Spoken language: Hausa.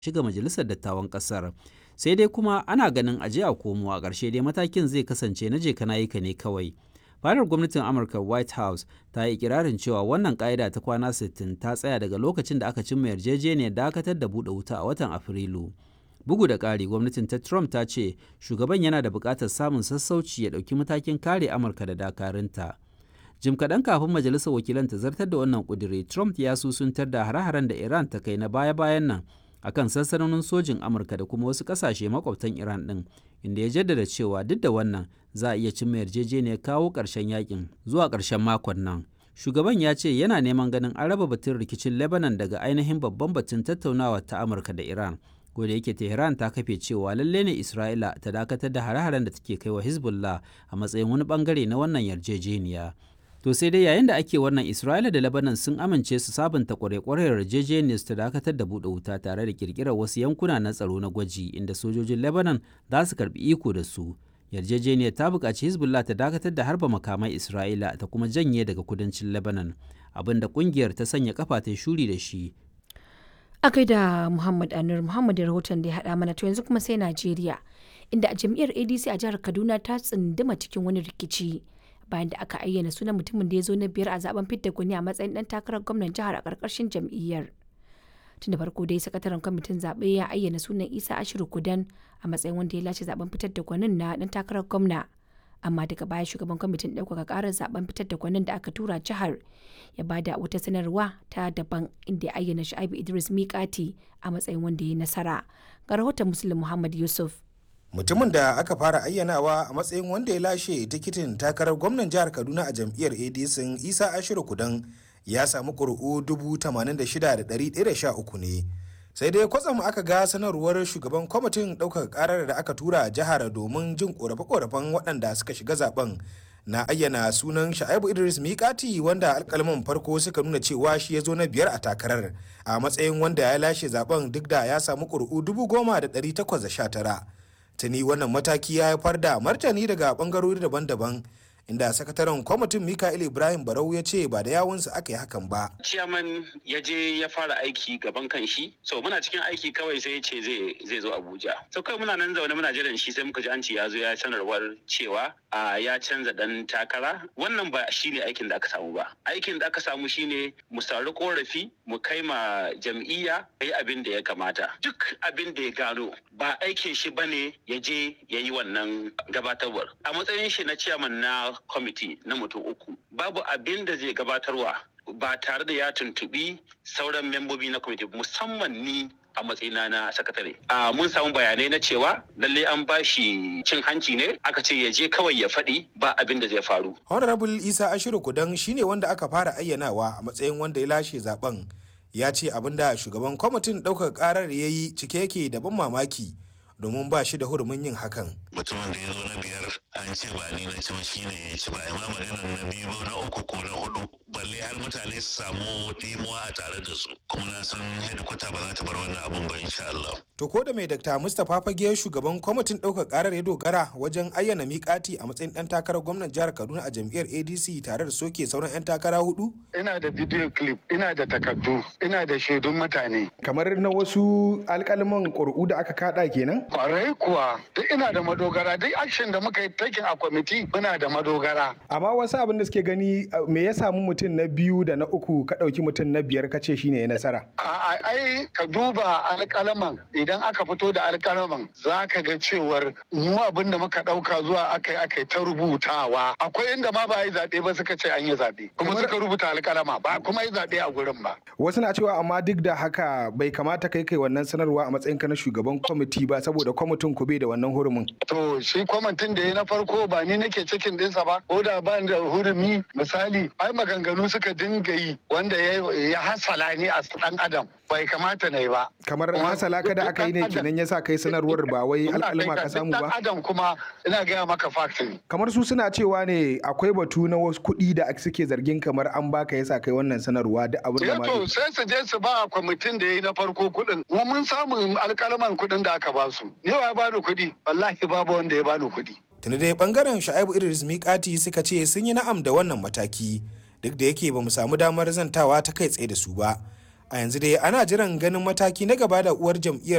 shiga majalisar dattawan ƙasar. Sai dai kuma ana ganin aje a komo a ƙarshe dai matakin zai kasance na je kana yi ka ne kawai. Fadar gwamnatin Amurka White House ta yi ikirarin cewa wannan ƙa'ida ta kwana 60 ta tsaya daga lokacin da aka cimma yarjejeniyar dakatar da buɗe wuta a watan Afrilu. Bugu da ƙari, gwamnatin ta Trump ta ce shugaban yana da buƙatar samun sassauci ya ɗauki matakin kare Amurka da dakarunta. Jim kaɗan kafin majalisar wakilan ta zartar da wannan ƙudiri, Trump ya susuntar da hare-haren da Iran ta kai na baya-bayan nan akan sansanonin sojin Amurka da kuma wasu ƙasashe makwabtan Iran ɗin, inda ya jaddada cewa duk da wannan za a iya cimma yarjejeniyar kawo ƙarshen yakin zuwa ƙarshen makon nan. Shugaban ya ce yana neman ganin an raba batun rikicin Lebanon daga ainihin babban batun tattaunawa ta Amurka da Iran. ko da yake Tehran ta kafe cewa lalle ne Isra'ila ta dakatar da hare-haren da take kai wa Hezbollah a matsayin wani bangare na wannan yarjejeniya. To sai dai yayin da ake wannan Isra'ila da Lebanon sun amince su sabunta kware-kware yarjejeniyar ta dakatar da buɗe wuta tare da kirkirar wasu yankuna na tsaro na gwaji inda sojojin Lebanon za su karbi iko da su. Yarjejeniyar ta buƙaci Hezbollah ta dakatar da harba makamai Isra'ila ta kuma janye daga kudancin Lebanon, abinda ƙungiyar ta sanya kafa ta shuri da shi a da Muhammad Anur Muhammad da rahoton da ya haɗa mana to yanzu kuma sai Najeriya inda a jam'iyyar ADC a jihar Kaduna ta tsunduma cikin wani rikici bayan da aka ayyana sunan mutumin da ya zo na biyar a zaben fidda gwani a matsayin dan takarar gwamnan jihar a ƙarƙashin jam'iyyar. Tun da farko dai sakataren kwamitin zaɓe ya ayyana sunan Isa Ashiru Kudan a matsayin wanda ya lashe zaben fitar da gwanin na dan takarar gwamna. Amma daga baya shugaban kwamitin ɗaukaka ƙarar zaben fitar da gwanin da aka tura jihar ya bada wata sanarwa ta daban inda ya ayyana Shu'aibu Idris Mikati a matsayin wanda ya nasara. Ga rahoton Muslim Muhammad Yusuf. Mutumin da aka fara ayyanawa a matsayin wanda ya lashe tikitin takarar gwamnan jihar Kaduna a jam'iyyar ADC Isa Ashiru Kudan ya samu ƙuri'u 86,113 ne. Sai dai kwatsam aka ga sanarwar shugaban kwamitin ɗaukar ƙarar da aka tura jihar domin jin ƙorafe-ƙorafen waɗanda suka shiga zaben na ayyana sunan sha'ibu idris mikati wanda alkalman farko suka nuna cewa shi ya zo na biyar a takarar a matsayin wanda ya lashe zaben duk da ya samu ƙuri'u dubu goma da ɗari takwas da sha tara tuni wannan mataki ya haifar da martani daga ɓangarori daban-daban inda sakataren kwamitin mikael ibrahim barau ya ce ba da yawunsa aka yi hakan ba ciyaman ya je ya fara aiki gaban kan shi so muna cikin aiki kawai sai ya ce zai zo abuja so kawai muna nan zaune muna jiran shi sai muka ji an ce ya zo ya sanarwar cewa a ya canza dan takara wannan ba shi ne aikin da aka samu ba aikin da aka samu shine mu sauri korafi mu kai ma jam'iyya yi abin da ya kamata duk abin da ya gano ba aikin shi bane ya je ya yi wannan gabatarwar a matsayin shi na ciyaman na kwamiti na mutum uku babu abin da zai gabatarwa ba tare da ya tuntubi sauran membobi na kwamiti musamman ni a matsayina na sakatare. A mun samu bayanai na cewa lalle an ba shi cin hanci ne aka ce ya je kawai ya faɗi ba abin da zai faru. Honorable Isa Ashiru Kudan shine wanda aka fara ayyanawa a matsayin wanda ya lashe zaben. Ya ce abin da shugaban kwamitin ɗaukar ƙarar ya yi cike yake da ban mamaki domin ba shi da hurumin yin hakan. Mutumin da ya zo na biyar an ce ba ni na ci shi ne ya ci ba amma maganar na biyu na uku ko na hudu balle har mutane su samu ɗimuwa a tare da su kuma na san hedikwata ba za ta bar wannan abun ba insha Allah. To ko da mai Dr. Mustapha Fage shugaban kwamitin ɗaukar ƙarar ya dogara wajen ayyana miƙati a matsayin ɗan takarar gwamnan jihar Kaduna a jam'iyyar ADC tare da soke sauran 'yan takara hudu? Ina da video clip, ina da takardu, ina da shaidun mutane. Kamar na wasu alƙalman ƙuri'u da aka kaɗa kenan? Kwarai kuwa, duk ina da madogara, duk action da muka yi taking a kwamiti muna da madogara. Amma wasu abin da suke gani me ya samu mutum na biyu da na uku ka ɗauki mutum na biyar ka ce shine ya nasara. Ai ka duba alƙalaman idan aka fito da alƙalaman za ka ga cewar mu abin da muka ɗauka zuwa aka yi aka yi ta rubutawa. Akwai inda ma ba yi zaɓe ba suka ce an yi zaɓe. Kuma suka rubuta alƙalama ba kuma yi zaɓe a gurin ba. Wasu na cewa amma duk da haka bai kamata kai kai wannan sanarwa a matsayin ka na shugaban kwamiti ba saboda kwamitin ku bai da wannan hurumin. To shi kwamitin da ya na farko ba ni nake cikin ɗinsa ba ko da ba da hurumi misali ai maganganu suka dinga yi wanda ya hasala ni a ɗan adam bai kamata na yi ba. Kamar hasala ka da aka yi ne kenan ya sa kai sanarwar ba wai alƙalma ka samu ba. adam kuma ina gaya maka fakti. Kamar su suna cewa ne akwai batu na wasu kuɗi da suke zargin kamar an baka ya sa kai wannan sanarwa da abin da ma. to sai su je su ba kwamitin da ya yi na farko kuɗin. Mu mun samu alƙalman kuɗin da aka ba su. Ni wa ya bani kuɗi? Wallahi babu wanda ya bani kuɗi. Tuni dai bangaren Sha'ibu Idris Mikati suka ce sun yi na'am da wannan mataki duk da yake ba mu samu damar zantawa ta kai tsaye da su ba. A yanzu dai ana jiran ganin mataki na gaba da uwar jam'iyyar